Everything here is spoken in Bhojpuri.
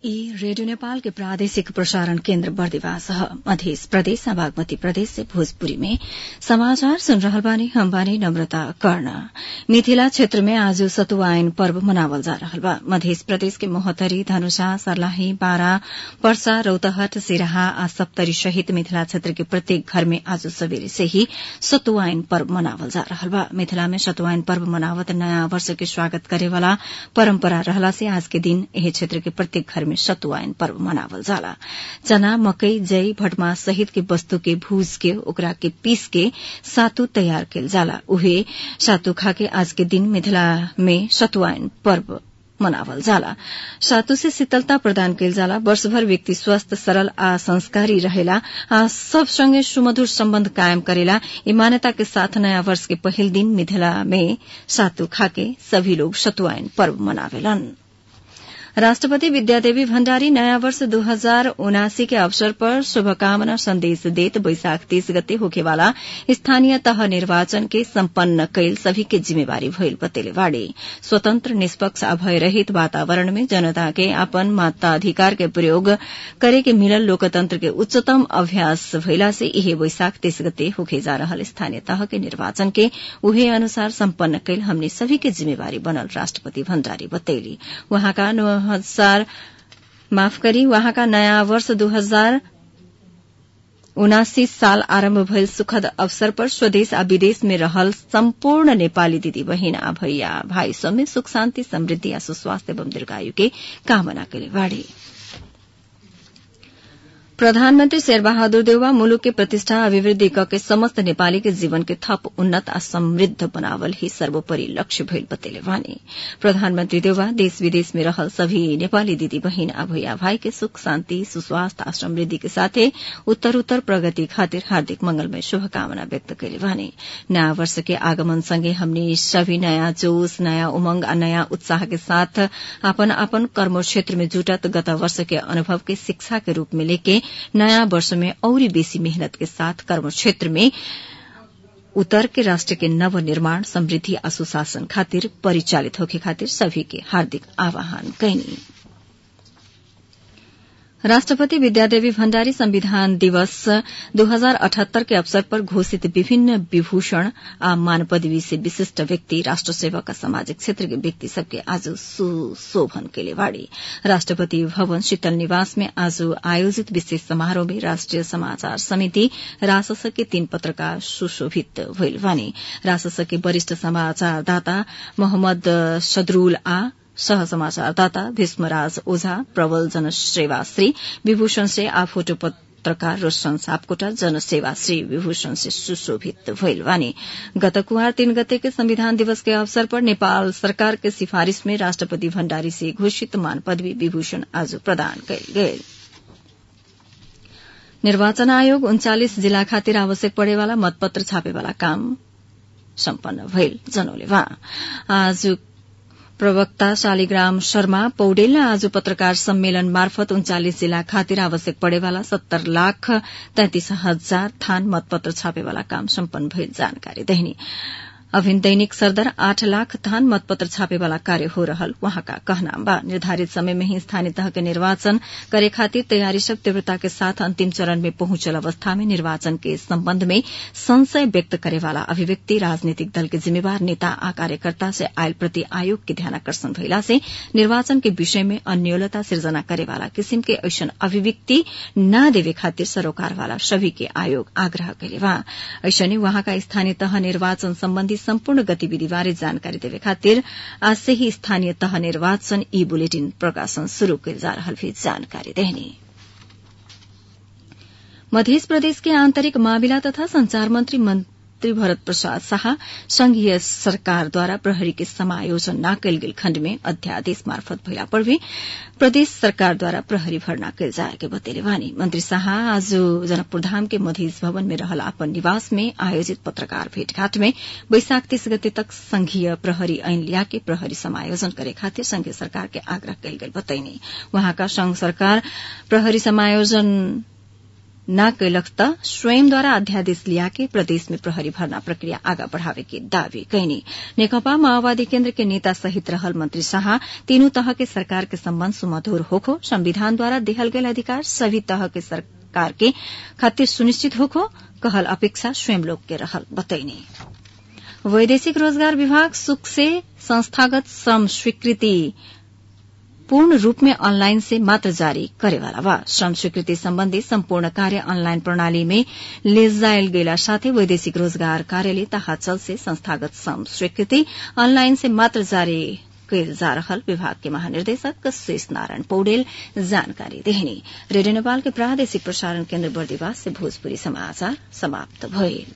ई रेडियो नेपाल के प्रादेशिक प्रसारण केन्द्र बर्दिवास ह मध्य प्रदेश बागमती प्रदेश से भोजपुरी में समाचार सुन रहल बानी हम बानी नम्रता कर्ण मिथिला क्षेत्र में आज सतुवाइन पर्व मनावल जा रहल बा मध्य प्रदेश के मोहतरी धनुषा सर्लाही बारा पर्सा रौतहट सिराहा आ सप्तरी सहित मिथिला क्षेत्र के प्रत्येक घर में आज सवेरे से ही सतुवाइन पर्व मनावल जा रहल बा मिथिला में सतुवाइन पर्व मनावत नयाँ वर्ष के स्वागत करेवाला परम्परा रहला से आज के दिन एही क्षेत्र के प्रत्येक घर में सतुवाइन पर्व मनावल जाला चना मकई जई भटमास सहित के वस्तु के भूज के ओकरा के पीस के सातु तैयार कैल जाला उहे सातु खाके आज के दिन मिथिला में सतुवाइन पर्व मनावल जाला सातु से शीतलता प्रदान कैल जाला वर्षभर व्यक्ति स्वस्थ सरल आ संस्कारी रहेला आ सब संगे सुमधुर सम्बन्ध कायम करेला ई मान्यता के साथ नयाँ वर्ष के पहिल दिन मिथिला में सातु खाके सभी लोग सतुवाइन पर्व मनावेलन राष्ट्रपति विद्यादेवी भण्डारी नयाँ वर्ष दू हजार उनासी के अवसर पर शुभकामना संदेश देत बैशाख तीस गते होखेवाला स्थानीय तह निर्वाचन के सम्पन्न कैल सभी के जिम्मेवारी भइल बतेले बाड़े स्वतंत्र निष्पक्ष आ भयरहित वातावरण में जनता के अपन मताधिकार के प्रयोग करे के मिलल लोकतंत्र के उच्चतम अभ्यास भइला से इहे बैशाख तीस गते होखे जा रहल स्थानीय तह के निर्वाचन के उहे अनुसार सम्पन्न कैल हमने सभी के जिम्मेवारी बनल राष्ट्रपति भण्डारी बतैली वहाँका हजार माफ करी वहाँका नयाँ वर्ष दू हजार उनासी साल आरम्भ भइल सुखद अवसर पर स्वदेश आ विदेश में रहल सम्पूर्ण नेपाली दिदी बहिन आ भैया भाई सब में सुख शान्ति समृद्धि आ सुस्वास्थ्य एवं दीर्घायु के कामना कैले बाड़े प्रधानमन्त्री शेरबहादुर देउवा मुलुक के प्रतिष्ठा अभिवृद्धि कके समस्त नेपाली के जीवन के थप उन्नत आ समृद्ध बनावल ही सर्वोपरि लक्ष्य भइल बतेले वानी प्रधानमन्त्री देउवा देश विदेश में रहल सभी नेपाली दिदी बहिन आ भैया भाई के सुख शान्ति सुस्वास्थ्य आ समृद्धि के साथे उत्तर उत्तर प्रगति खातिर हार्दिक मंगलमय शुभकामना व्यक्त कैले वानी नयाँ वर्ष के आगमन सँगै हमने सभी नयाँ जोश नयाँ उमंग आ नयाँ उत्साह के साथ अपन अपन कर्म क्षेत्र में जुटत गत वर्ष के अनुभव के शिक्षा के रूप में लेके नयाँ वर्ष में औरी बेसी मेहनत के साथ कर्म क्षेत्र में उतर के राष्ट्र के नव निर्माण समृद्धि आ सुशासन खातिर परिचालित होके खातिर सभी के हार्दिक आह्वान कैनी राष्ट्रपति विद्यादेवी भण्डारी संविधान दिवस दू हजार अठहत्तर के अवसर पर घोषित विभिन्न विभूषण आ मान पदवी से विशिष्ट व्यक्ति राष्ट्र सेवक आ सामाजिक क्षेत्र के व्यक्ति सबके आज सुशोभन केले बाड़ी राष्ट्रपति भवन शीतल निवास में आज आयोजित विशेष समारोह में राष्ट्रिय समाचार समिति रासस के तीन पत्रकार सुशोभित भइल बानी रासस के वरिष्ठ समाचारदाता मोहम्मद सदरूल आ सह समाचारदाता भीष्मराज ओझा प्रबल जनसेवाश्री विभूषण से आ फोटो पत्रकार रोशन सापकोटा जनसेवाश्री विभूषण से सुशोभित भइल वानी गत कुहार तीन गते के संविधान दिवस के अवसर पर नेपाल सरकार के सिफारिश में राष्ट्रपति भण्डारी से घोषित मान पदवी विभूषण आज प्रदान कयल गेल निर्वाचन आयोग उन्चालिस जिल्ला खातिर आवश्यक पड़ेवाला मतपत्र छापेवाला काम सम्पन्न भइल जनौले आज प्रवक्ता शालिग्राम शर्मा पौडेल आज पत्रकार सम्मेलन मार्फत उन्चालिस जिल्ला खातिर आवश्यक पड़ेवाला सत्तर लाख तैंतिस हजार थान मतपत्र छापेवाला काम सम्पन्न भइल जानकारी देहनी अभिन दैनिक सरदर आठ लाख थान मतपत्र छापेवाला कार्य हो रहल वहाँका कहना बा निर्धारित समय में ही स्थानीय तह के निर्वाचन करे खातिर तैयारी सब तीव्रता के साथ अंतिम चरण में पहुंचल अवस्था में निर्वाचन के संबंध में संशय व्यक्त करेवाला अभिव्यक्ति राजनीतिक दल के जिम्मेवार नेता आ कार्यकर्ता से आयल प्रति आयोग के ध्यानाकर्षण भइला से निर्वाचन के विषय में अन्योलता सिर्जना करेवाला किसिम के ऐसन अभिव्यक्ति न देवे खातिर सरोकार वाला सभी के आयोग आग्रह कैले बा ऐसने वहाँका स्थानीय तह निर्वाचन सम्बन्धी सम्पूर्ण गतिविधि बारे जानकारी देवे खातिर आज से ही स्थानीय तह निर्वाचन ई बुलेटिन प्रकाशन शुरू कैल जा रहल भी जानकारी देहनी मध्य प्रदेश के आंतरिक मामिला तथा संचार मंत्री मंत्री भरत प्रसाद शाह संघीय सरकारद्वारा प्रहरी के समायोजन न कयल गेल खण्ड में अध्यादेश मार्फत भइला पर भी प्रदेश सरकारद्वारा प्रहरी भर्ना कयल जाए के बतेले वानी मंत्री शाह आज जनकपुरधाम के मधेश भवन में रहल अपन निवास में आयोजित पत्रकार भेटघाट में बैशाख तीस गते तक संघीय प्रहरी ऐन लिया के प्रहरी समायोजन करे खातिर संघीय सरकार के आग्रह कयल गेल बतैनी वहाँका संघ सरकार प्रहरी समायोजन न कैलक त स्वयंद्वारा अध्यादेश लिया के प्रदेश में प्रहरी भर्ना प्रक्रिया आगा बढ़ावे के दावी कैनी नेकपा माओवादी केन्द्र के नेता सहित रहल मंत्री शाह तीनू तह के सरकार के सम्बन्ध सुमधुर होखो संविधान द्वारा देहल गेल अधिकार सभी तह के सरकार के खातिर सुनिश्चित होखो कहल अपेक्षा स्वयं लोग के रहल बतैनी वैदेशिक रोजगार विभाग सुख से संस्थागत श्रम स्वीकृति पूर्ण रूप में ऑनलाइन से मात्र जारी करेवाला बा श्रम स्वीकृति सम्बन्धी सम्पूर्ण कार्य ऑनलाइन प्रणाली में ले जायल गेला साथै वैदेशिक रोजगार कार्यालय ताहाचल से संस्थागत श्रम स्वीकृति ऑनलाइन से मात्र जारी कैल जा रहल विभाग के महानिर्देशक शेष नारायण पौडेल जानकारी देहनी रेडियो नेपाल के प्रादेशिक प्रसारण केन्द्र बर्दिवास से भोजपुरी समाचार समाप्त भइल